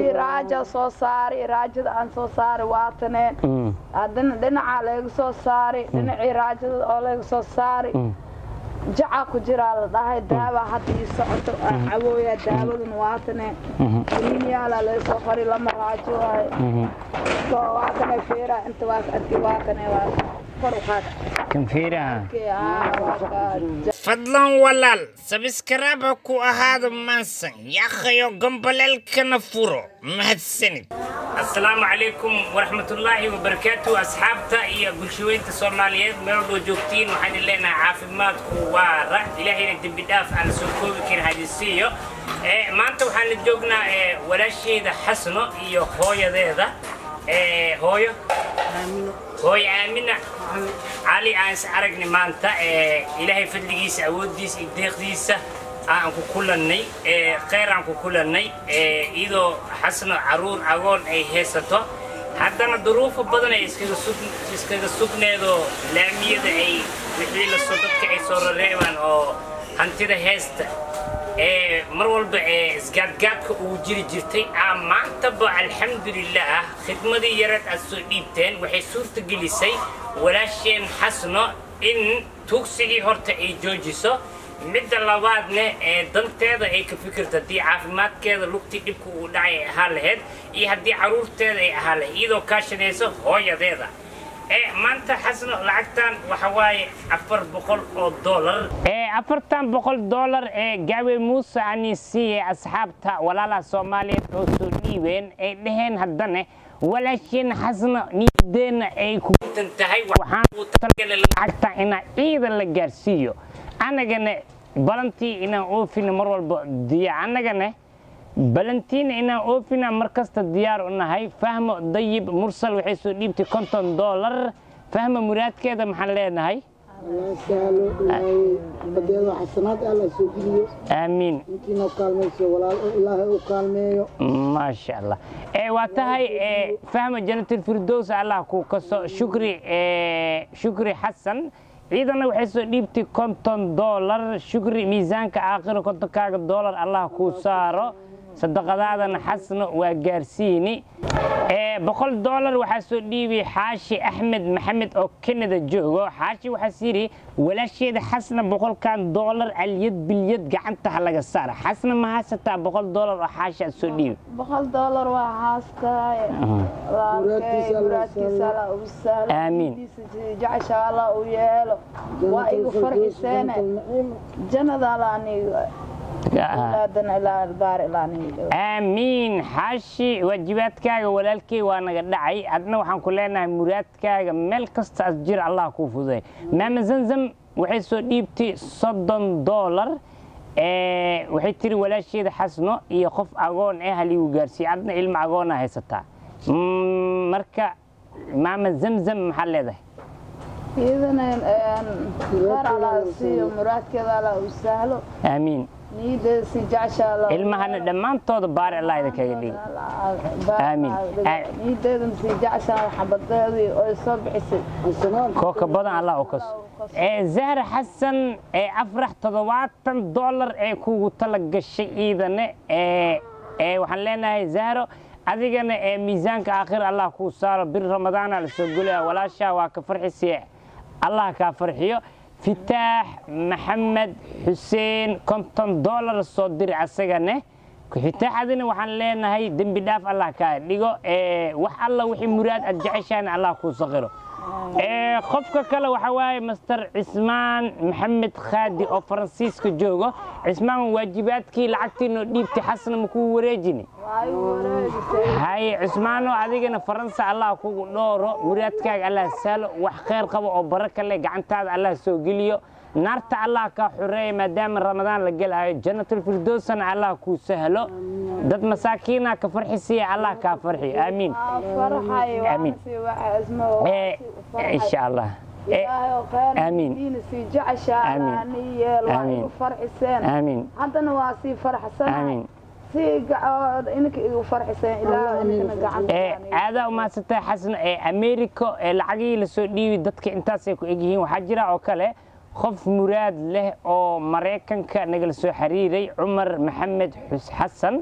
raaja soo saari raajada aan soo saari waataneen haddana dhinacaa layga soo saari dhinacii raajada oo layga soo saari jacaa ku jiraa la dhahay daaba hadda ii socoto aan cawooyaa daabadan waatane liinyaala laysoo qori lama raajo waaye soo waatane feeraa inta waas arki waatane waa kor u qaad kan fiiraha fadlan walaal sabiskarab ha ku ahaado maansan yaakhayo gomboleelkana furo mahadsanid assalaamu calaykum waraxmatullaahi wabarakaatu asxaabta iyo bulshaweynta soomaaliyeed meel walboo joogtiin waxaan idin leenahay caafimaadku waa rax ilaahayna dembi dhaaf aan la soo koobi karin hadisiiyo maanta waxaan la joognaa walaasheyda xasno iyo hooyadeeda hooyo hooyo aamina cali aan is aragni maanta ilaahay fadligiisa awooddiisa iyo deeqdiisa aan ku kulannay kheyr aan ku kulannay iyadoo xasno caruur agoon ay haysato haddana duruufo badan ay iskaga sugneedoo laamiyada ay wixii lasoo dadka ay soo rareebaan oo hantida heesta mar walba isgaadgaadka ugu jiri jirtay maantaba alxamdulilah khidmadii yareed aad soo dhiibteen waxay suurta gelisay walaasheen xasno in tuugsigii horta ay joojiso midda labaadna ee danteeda ay ka fikirto haddii caafimaadkeeda lugtii dhibka uu dhacay ay ahaan lahayd iyo haddii caruurteeda ay ahaan lahayd iyadoo kaashanayso hooyadeeda maanta xasno lacagtan waxa waaye afar boqol oo dollar afartan boqol dollar ee gaawe muuse ani siiye asxaabta walaalaha soomaaliyeed oo soo dhiibeen ay dhaheen haddana walaasheen xasno niyadeena ay ku tahay lacagta inaa ciidan la gaarsiiyo annagana balantii inaan oofina mar walba diya annagana balantiina inaan oofina mar kasta diyaar u nahay fahmo dayib mursal waxay soo dhiibtay konton dollar fahmo muraadkeeda maxaan leenahay sahlo ilaahay badeeda xasanaad alla soo geliyo aamiin intiina kaalmayso walaal ilaahay u kaalmeeyo maasha allah ee waa tahay fahmo janatul firdows allah ku kaso shukri shukri xasan ciidana waxay soo dhiibtay konton dollar shukri miisaanka aakhiro kontonkaaga dollar allah kuu saaro sadaqadaadana xasno waa gaarsiini boqol dollar waxaa soo dhiibay xaashi axmed maxamed oo kanada joogo xaashi waxaas yidhi walaasheeda xasna boqolkan dollar alyad bilyad gacanta ha laga saara xasna ma haysataa boqol dollar oo xaashi aad soo dhiibi boqol dollar waa haastaay Muraadkiisa Allah muraadkiisa alla u sahlo Aamiin. Niyadiisa jecesha alla u yeelo waa igu farxiseene jannada alla aniga aadana ilaa albaar ilaa aniga aamiin xaashi waajibaadkaaga walaalkey waa naga dhacay adna waxaan ku leenahay muraadkaaga meel kasta as jira allah kuu fududay maama zamzam waxay soo dhiibtay soddon dollar waxay tiri walaasheeda xasno iyo qof agoon eh haligu gaarsiiye adna ilmo agoona haysataa Mm, marka maama zamzam maxaa leedahay iyadana qaar alla siiyo muraadkeeda alla u sahlo aamiin niyadeeda si jecesha alla u ilmahana dhammaantooda baari allah idinkaga dhigi Aamiin. niyadeedan si jecesha xabadeedii oo soo bixisay xasanaad kooka badan allah u kaso ee zahra xasan ee afrax toddobaatan dollar ee kugu tala gashay iidane ee ee waxaan leenahay zahro adigana ee miisaanka aakhir allah kuu saaro bir ramadaana la soo golaya walaashaa waa ka farxisiye allah kaa farxiyo fitaax maxamed xuseen konton dollar soo diri asagane fitaaxadina waxaan leenahay dembi dhaaf allah kaa dhigo ee wax alla wixii muraad aad jeceshahan allah kuu saqiro ee qofka kale waxa waaye master cismaan maxamed khaadi oo faransiiska joogo cismaan waajibaadkii lacagtiinoo dhiibtay xasna makuu wareejini waa igu wareegisay haye cismaano adigana faransa allah kugu dhooro muraadkaaga allah sahlo wax kheyr qabo oo baraka leh gacantaada allah soo geliyo naarta allah kaa xoreeya maadaama ramadaan la gelayo janatulfirdowsana allah kuu sahlo dad masaakiina ka farxisiya allah kaa farxiyo aamiin farxay Aamiin. waana sii waxa isma ee insha allah ee ilaahay oo khayr Aamiin. diina sii jecesha Aamiin. alla ni yeel waa Aamiin. igu farxiseen aamiin haddana waa sii farxsanahay aamiin sii gacood inanka igu farxiseen ilaa inkana gacanta ee aadaa umahadsantahay xasan ee america ee lacagihii lasoo dhiibi dadka intaasay ku egyihiin waxaa jira oo kale qof muraad leh oo maraykanka nagala soo xiriiray cumar maxamed xus xasan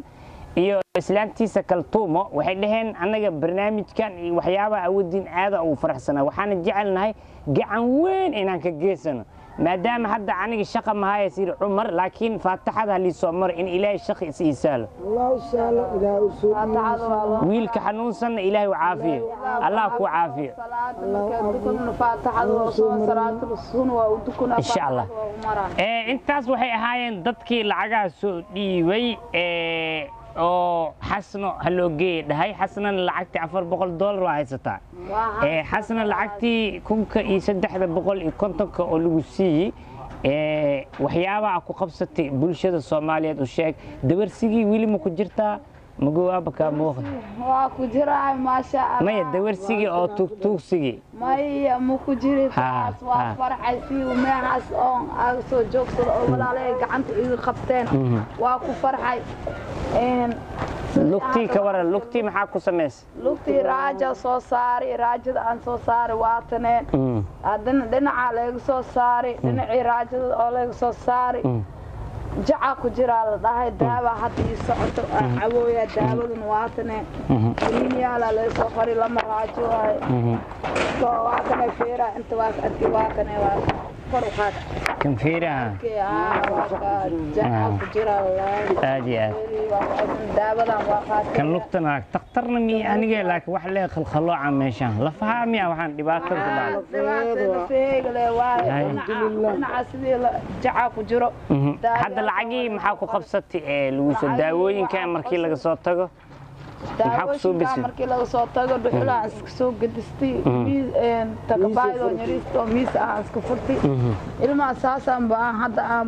iyo islaantiisa kaltuumo waxay dhaheen annaga barnaamijkan iyo waxyaabaha awoodiin aada ugu faraxsanaa waxaana jecelnahay gacan weyn inaan ka geysano maadaama hadda aniga shaqa mahaya sir cumar laakiin faataxada haliisoo maro in ilaahay shaqi is ii saalo الله سهل إلى أسوء faataxada waa loo wiilka xanuunsanna ilaahay u caafiyo allah ku caafiyo salaada markaa dukana faataxada waa soo salaatul sun waa u dukana Insha Allah. faataxada waa u maraa Ee, intaas waxay ahaayeen dadkii lacagaha soo dhiibay ee, oo xasno haloo geeye dhahay xasnana lacagtii afar boqol doolar waa haysataa Waa Ee, xasna lacagtii kunka iyo saddexda boqol iyo kontonka oo lagu siiyey ee, waxyaabaha ku qabsatay bulshada soomaaliyeed u sheeg dawarsigii weli ma ku jirtaa magowaaba kaa muuqda waa ku jiraa maasha Allah maya dawarsigii oo tuugtuugsigii maya ma ku jiri taas ha. waa farxay si meehaas oon aaga soo joogsado oo walaalay gacanta iga qabteen waa ku farxay Een, lugtii ka waran lugtii maxaa ku samaysay lugtii raaja soo saari raajada aan soo saari waataneen Mm, haddana dhinaca laga soo saari dhinacii raajada oo laga soo saari mm. jaca ku jiraa la dhahay daaba hadda ii socoto aan cabooya daabadan waatane kaniiniyaalaa laga soo qori lama raajo waaye soo waatane feera inta waa ka arki waa kane waa kor u qaad kan fiiraha Kee, aa, waa ka jaca ku jiraa lalahay aad iyo aad waa ka arkin daabadan waa qaatay kan lugtana takhtarna miya aniga laakiin wax lee khalkhalooca meeshaan lafahaa miya waxaan dhibaatada ku dhacay dhinaca sidii la- jaca ku jiro Mhm. Daawada- hadda lacagii maxaa ku qabsatay ee lagu soo daawooyinka markii laga soo tago maxaa ku soo daawooyinka bisay markii laga soo tago dhuxulaan iska soo gedistay takabaaydo nyariisto miis aan iska furtay ilmaha saasaan baan hadda aan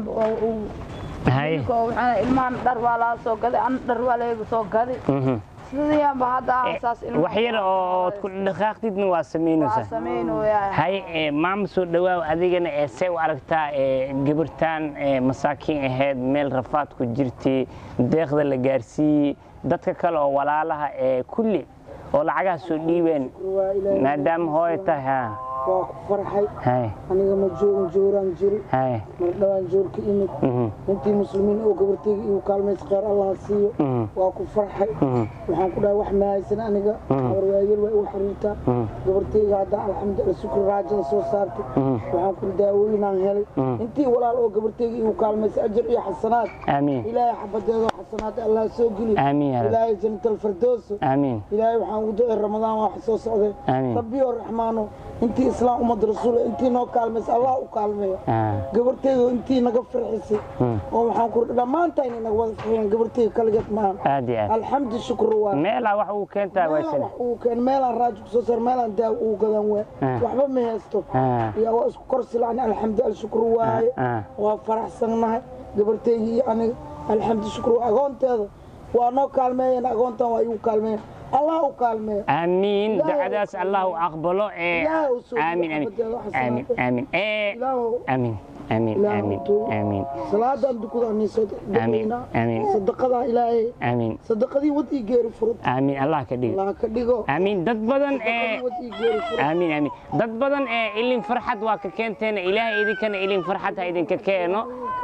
haye ilmahan dhar waa laga soo gaday an dhar waa laga soo gaday Mhm. sidiiyaanba hadda aan saas ilmaha wax yar oo ood ku dhaqaaqdidna waa waa samaynaysaa samaynoyaa haye ee, maama soo dhawaaw adigana ee see u aragtaa ee, gabartaan ee, masaakiin ahayd meel rafaad ku jirtay deeqda la gaarsiiyey dadka kale oo walaalaha ee kulli oo lacagaha soo dhiibeen maadaama hooyo tahay ha waa ku farxay haye aniga ma joogin jooraan jiri haye mar dhawaan joor ka imid Mhm. intii muslimiin oo gabartayga igu kaalmaysa khayr allah siiyo Mhm. waa ku farxay Mhm. waxaan ku dhahay wax ma haysan aniga habar waayeel waa igu xiriirtaa gabartayga hadda alxamdulillah sukri raajada soo saartay waxaan ku daawooyinaan helay intii walaal oo gabartayga igu kaalmaysa ajar iyo xasanaad aamiin ilaahay xabadeedo xasanaad allah soo geli Amiin ya Rabbi. ilaahay jannatal firdowso aamiin ilaahay waxaan ugu ducay ramadaan waa soo socday Amiin. rabbiyo raxmaano intii islaam ummad rasuul intii noo kaalmaysa allah u kaalmeeyo Ah. gabartayda intii naga farxisay oo waxaan ku dhammaantaa inay naga wada farxiyaan gabartayda kaligeed maahan aad iyo aad alxamdu shukru waa meelaa wax uu keentaa meelaan waysane wax uu keen meelaan raajo kusoo saar meelaan daaw uu gadan waa Ah. waxba ma haysto Ah. yaa waa isku korsi lacni alxamdu alshukru waaye Ah. waa faraxsannahay gabartayda iyo aniga alxamdu shukru agoonteeda waa noo kaalmeeyeen agoontan waa igu kaalmeeyeen allah u kaalmeeyo آمين لا دعاء الله أقبله إيه لا أسود آمين آمين محمد الله حسن آمين آمين إيه ilaahu آمين آمين ilaahu آمين tu- آمين salaadan dukada aniisoo Amiin, amiin. sadaqadaa ilaahay آمين sadaqadii wad ii geeri furud آمين الله كدير allah ka dhigo آمين dad badan sadaqadii ee wad ii geeri furud آمين آمين dad badan ee ilin farxad waa ka keenteen ilaahay idinkana ilin farxad ha idinka keeno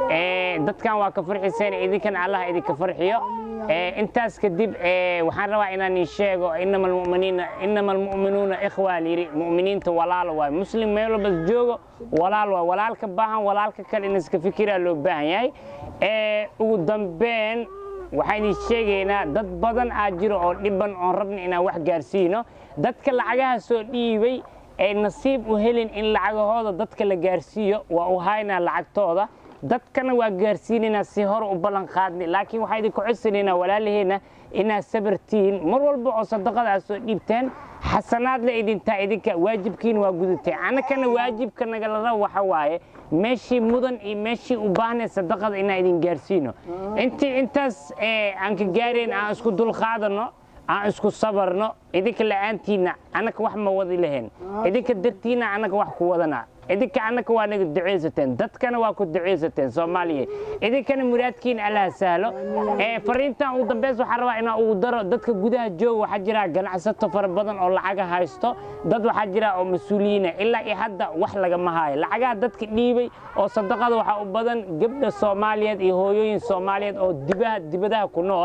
ee dadkan waa ka farxiseen idinkana allah idinka farxiyo ee intaas kadib ee waxaan rabaa inaan ii sheego inama almu'miniina inama almu'minuuna ikhwa yiri mu'miniinta walaalo waay muslim meel walba joogo walaal waay walaalka baahan walaalka kale in iska fikiraa loo baahan yahay ee ugu dambeyn waxaan idin sheegaynaa dad badan aa jiro oo dhiban oon rabna inaan wax gaarsiino dadka lacagaha soo dhiibay ee nasiib u helin in lacagahooda dadka la gaarsiiyo waa u haynaa lacagtooda dadkana waa gaarsiinaynaa si hore u ballan qaadnay laakiin waxaa idinku codsanaynaa walaalaheena inaad sabartihiin mar walba oo sadaqada aad soo dhiibteen xasanaad la idintaa idinka waajibkiina waa gudatay annakana waajibka nagala rabo waxa waaye meeshii mudan iyo meeshii u baahnay sadaqada inaan idin gaarsiino intii intaas ee, aan ka gaarayn aan isku dulqaadano aan isku sabarno idinka la'aantiina annaka wax ma wadi lahayn idinka dartiina annaka wax ku wadana idinka annaka waa naga ducaysateen dadkana waa ku ducaysateen soomaaliya idinkana muraadkiina allaha sahlo ee fariintan ugu dambeys waxaan rabaa inaan ugu daro dadka gudaha jooga waxaa jira ganacsato fara badan oo lacaga haysto dad waxaa jira oo mas-uuliyiina ilaa iyo hadda wax lagama haayo lacagaha dadka dhiibay oo sadaqada waxaa u badan gabdha soomaaliyeed iyo hooyooyin soomaaliyeed oo dibaha dibadaha ku nool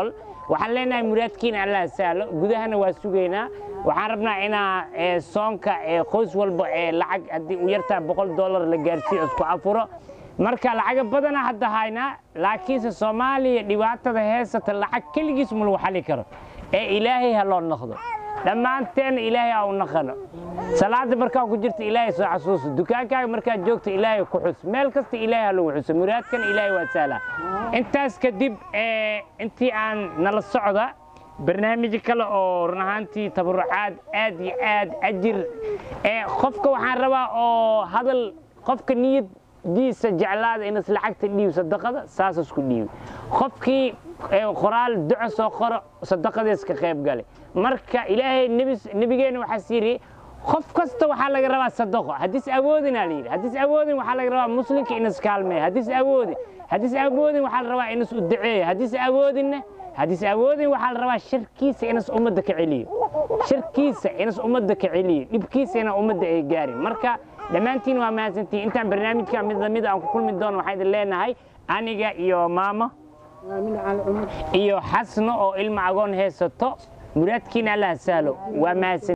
waxaan leenahay muraadkiina allah sahlo gudahana waa sugaynaa waxaan rabnaa inaa ee, soonka ee, qoys walba ee lacag haddii u yartaa boqol dollar la gaarsiiyo isku afuro marka lacaga badana hadda haynaa laakiinse soomaaliya dhibaatada heesata lacag keligiis ma lagu xali karo ee ilaahay ha loo noqdo dhammaanteen ilaahay ha u naqano salaada markaa ku jirta ilaahay soo xasuuso dukaankaaga markaad joogto ilaahay ku xus meel kasta ilaahay ha lagu xuso muraadkan ilaahay waa sahla intaas kadib ee, intii aan nala socda barnaamij kale oo run ahaantii tabarucaad aad iyo aad ajir ee qofka waxaan rabaa oo hadal qofka niyadiisa jeclaada inas lacagta dhiibo sadaqada saas isku dhiibi qofkii ee, qoraal duco soo qoro sadaqadees ka qayb gale marka ilaahay nebis- nebigeena waxaas yidhi qof kasta waxaa laga rabaa sadaqo haddiis awoodinaa la yidhi haddiis awoodin waxaa laga rabaa muslimka inas kaalmeeya haddiis awoodin haddiis awoodin waxaa la rabaa inas u duceeya haddiis awoodinna haddiis awoodin waxaa la rabaa shirkiisa inas ummadda ka celiyo shirkiisa inas ummadda ka celiyo dhibkiisa ina ummadda ay gaarin marka dhammaantiin waa mahadsantihin intaan barnaamijka mid lamid aan ku kulmi doono waxaan idin leenahay aniga iyo maamo aamin cali cumar iyo xasno oo ilma agoon haysato muraadkiina allah sahlo waa mahadsan